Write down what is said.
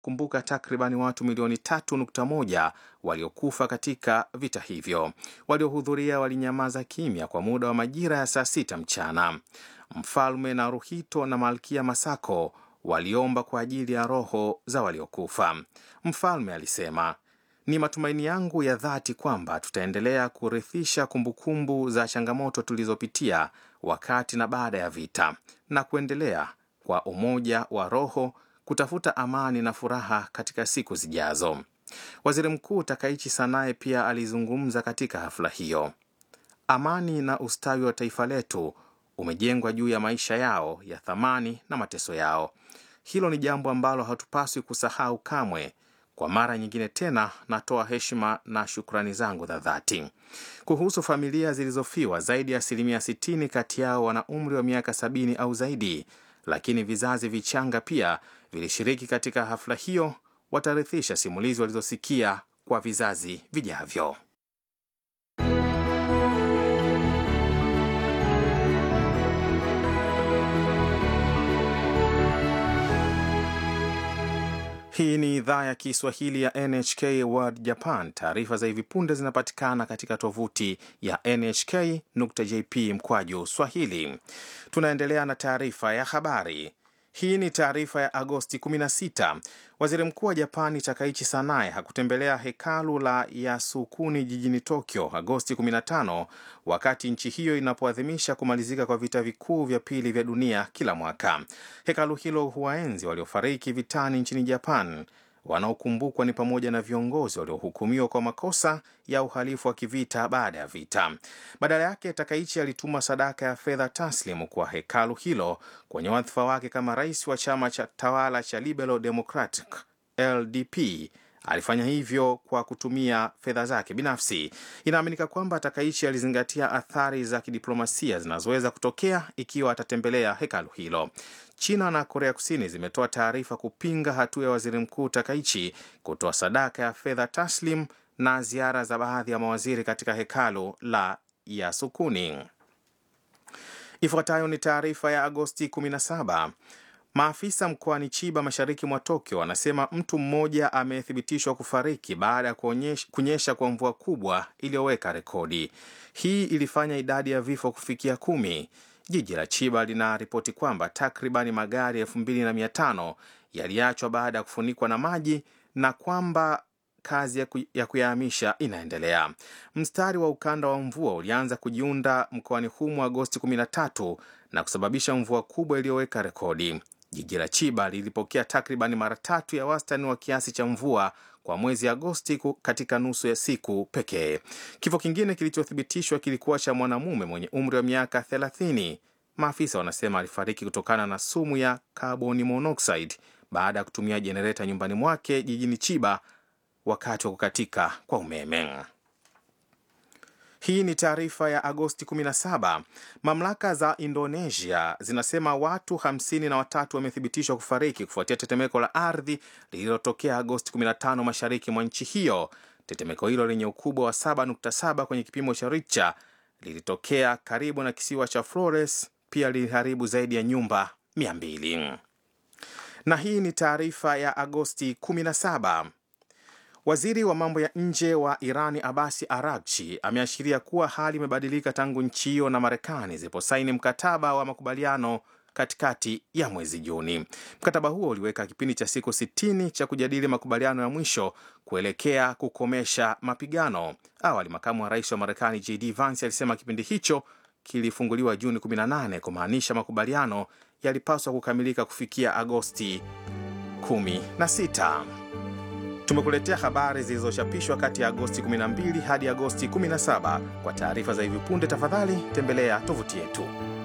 kumbuka takribani watu milioni 3.1 waliokufa katika vita hivyo. Waliohudhuria walinyamaza kimya kwa muda wa majira ya saa sita mchana. Mfalme Naruhito na malkia Masako waliomba kwa ajili ya roho za waliokufa. Mfalme alisema, ni matumaini yangu ya dhati kwamba tutaendelea kurithisha kumbukumbu za changamoto tulizopitia wakati na baada ya vita na kuendelea kwa umoja wa roho kutafuta amani na furaha katika siku zijazo. Waziri Mkuu Takaichi Sanae pia alizungumza katika hafla hiyo. Amani na ustawi wa taifa letu umejengwa juu ya maisha yao ya thamani na mateso yao. Hilo ni jambo ambalo hatupaswi kusahau kamwe. Kwa mara nyingine tena, natoa heshima na shukrani zangu za dhati. Kuhusu familia zilizofiwa, zaidi ya asilimia 60 kati yao wana umri wa miaka sabini au zaidi, lakini vizazi vichanga pia vilishiriki katika hafla hiyo. Watarithisha simulizi walizosikia kwa vizazi vijavyo. Hii ni idhaa ya Kiswahili ya NHK World Japan. Taarifa za hivi punde zinapatikana katika tovuti ya nhk.jp mkwaju swahili. Tunaendelea na taarifa ya habari. Hii ni taarifa ya Agosti 16. Waziri mkuu wa Japani Takaichi Sanae hakutembelea hekalu la Yasukuni jijini Tokyo Agosti 15 wakati nchi hiyo inapoadhimisha kumalizika kwa vita vikuu vya pili vya dunia kila mwaka. Hekalu hilo huwaenzi waliofariki vitani nchini Japan. Wanaokumbukwa ni pamoja na viongozi waliohukumiwa kwa makosa ya uhalifu wa kivita baada ya vita. Badala yake, Takaichi alituma sadaka ya fedha taslimu kwa hekalu hilo kwenye wadhifa wake kama rais wa chama cha tawala cha Liberal Democratic LDP. Alifanya hivyo kwa kutumia fedha zake binafsi. Inaaminika kwamba Takaichi alizingatia athari za kidiplomasia zinazoweza kutokea ikiwa atatembelea hekalu hilo. China na Korea Kusini zimetoa taarifa kupinga hatua ya waziri mkuu Takaichi kutoa sadaka ya fedha taslim na ziara za baadhi ya mawaziri katika hekalu la Yasukuni. Ifuatayo ni taarifa ya Agosti 17. Maafisa mkoani Chiba mashariki mwa Tokyo wanasema mtu mmoja amethibitishwa kufariki baada ya kunyesha kwa mvua kubwa iliyoweka rekodi. Hii ilifanya idadi ya vifo kufikia kumi. Jiji la Chiba linaripoti kwamba takribani magari elfu mbili na mia tano yaliachwa baada ya kufunikwa na maji na kwamba kazi ya kuyahamisha inaendelea. Mstari wa ukanda wa mvua ulianza kujiunda mkoani humo Agosti 13 na kusababisha mvua kubwa iliyoweka rekodi. Jiji la Chiba lilipokea takribani mara tatu ya wastani wa kiasi cha mvua kwa mwezi Agosti katika nusu ya siku pekee. Kifo kingine kilichothibitishwa kilikuwa cha mwanamume mwenye umri wa miaka 30. Maafisa wanasema alifariki kutokana na sumu ya carbon monoxide baada ya kutumia jenereta nyumbani mwake jijini Chiba wakati wa kukatika kwa umeme. Hii ni taarifa ya Agosti 17. Mamlaka za Indonesia zinasema watu hamsini na watatu wamethibitishwa kufariki kufuatia tetemeko la ardhi lililotokea Agosti 15 mashariki mwa nchi hiyo. Tetemeko hilo lenye ukubwa wa 7.7 kwenye kipimo cha Richter lilitokea karibu na kisiwa cha Flores, pia liliharibu zaidi ya nyumba 200. Na hii ni taarifa ya Agosti 17. Waziri wa mambo ya nje wa Irani Abasi Aragchi ameashiria kuwa hali imebadilika tangu nchi hiyo na Marekani ziliposaini mkataba wa makubaliano katikati ya mwezi Juni. Mkataba huo uliweka kipindi cha siku 60 cha kujadili makubaliano ya mwisho kuelekea kukomesha mapigano. Awali, makamu wa rais wa Marekani JD Vance alisema kipindi hicho kilifunguliwa Juni 18 kumaanisha makubaliano yalipaswa kukamilika kufikia Agosti 16. Tumekuletea habari zilizochapishwa kati ya Agosti 12 hadi Agosti 17. Kwa taarifa za hivi punde, tafadhali tembelea tovuti yetu.